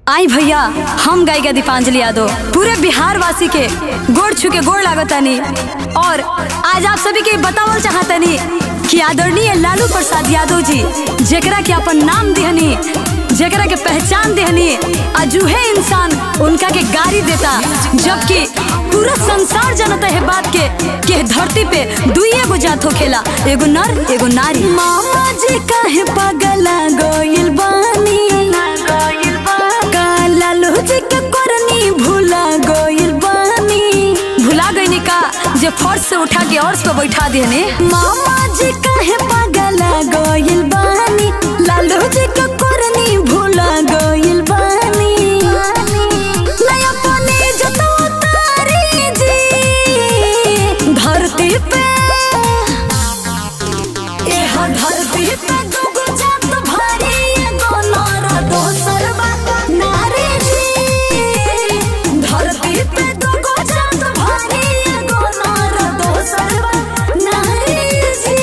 आई भैया हम गायिका दीपांजलि यादव पूरे बिहार वासी के गोड़ छू के गोड़ लागतानी और आज आप सभी के बतावल चाहतनी कि आदरणीय लालू प्रसाद यादव जी जेकरा के अपन नाम दिहनी जेकरा के पहचान देहनी अजूहे इंसान उनका के गाड़ी देता जबकि पूरा संसार जनता है बात के के धरती पे दुइये गो जात होखेला एगो नर एगो नारी मामा जी काहे पगला गोइल बानी काला लोजी के करनी भूला गोइल बानी भुला गईनी का जे फर्श से उठा के अर्श पे बैठा देने मामा जी काहे पगला गोइल बानी लालू जी के करनी भूला गोइल बानी नया पानी जतो तारी जी धरती पे एह धरती पे दुगो जात भारी एगो नर दोसर बा नारी जी धरती पे दुगो जात भारी एगो नर दोसर बा नारी जी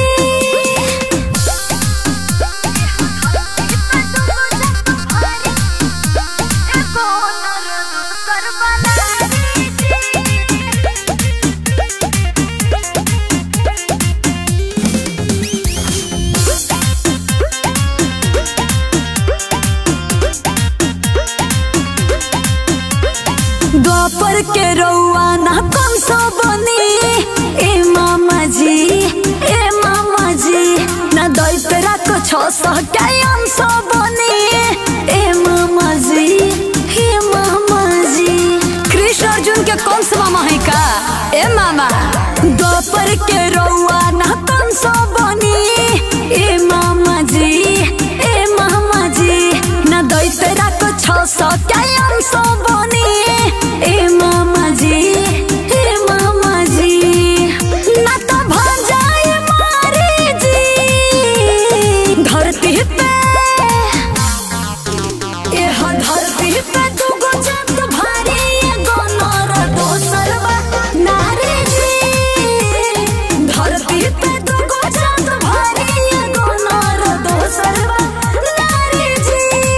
द्वापर के रउआ ना कौन सो बनी ए मामा जी ए मामा जी ना दई पे राखो छो सौ कैम सो बनी ए मामा जी हे मामा जी कृष्ण अर्जुन के कौन सा मामा है का ए मामा द्वापर के रउआ ना कौन सो बनी ए मामा जी ए मामा जी ना दई पे राखो छो सौ कैम सो बनी ए मामा जी ए मामा जी ना तो भजाए मारे जी धरती पे एह धरती पे दुगो जात भारी एगो नर दोसर बा नारी जी धरती पे दुगो जात भारी एगो नर दोसर बा नारी जी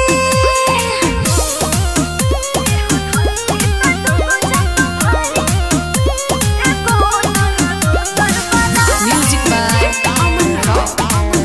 Music by Aman Rock.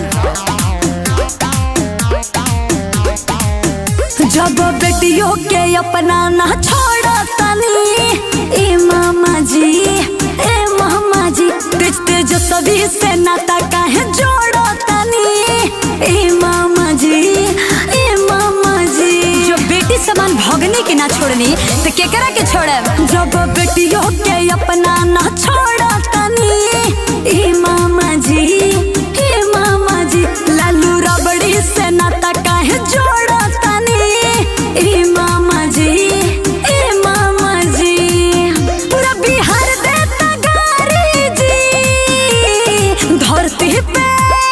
जब बेटियों के अपना ना छोड़ो तनी ए मामा जी ए मामा जी तेज तेज सभी से नाता काहे जोड़ो तनी ए मामा जी ए मामा जी जो बेटी समान भगनी के ना छोड़नी तो केकरा के छोड़े जब बेटियों के अपना ना छोड़ो तनी ए मामा जी ए मामा जी लालू रबड़ी से नाता काहे जोड़ो तनी ए मामा जी ए मामा जी पूरा बिहार देता गारी जी धरती पे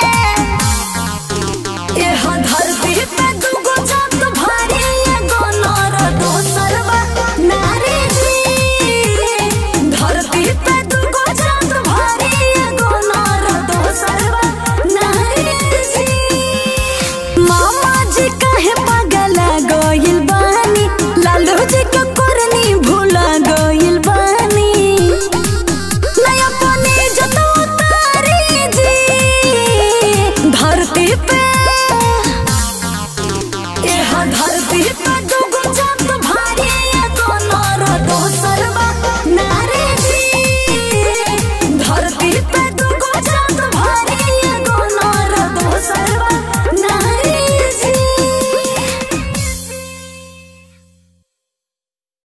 एह धरती पे दुगो जात भारी एगो नर दोसर बा नारी जी धरती पे दुगो जात भारी एगो नर दोसर बा नारी जी मामा जी काहे पगला गोइल बानी लालू जी के करनी भूला गोइल बानी नया पानी जतो तारी जी धरती पे एह धरती पे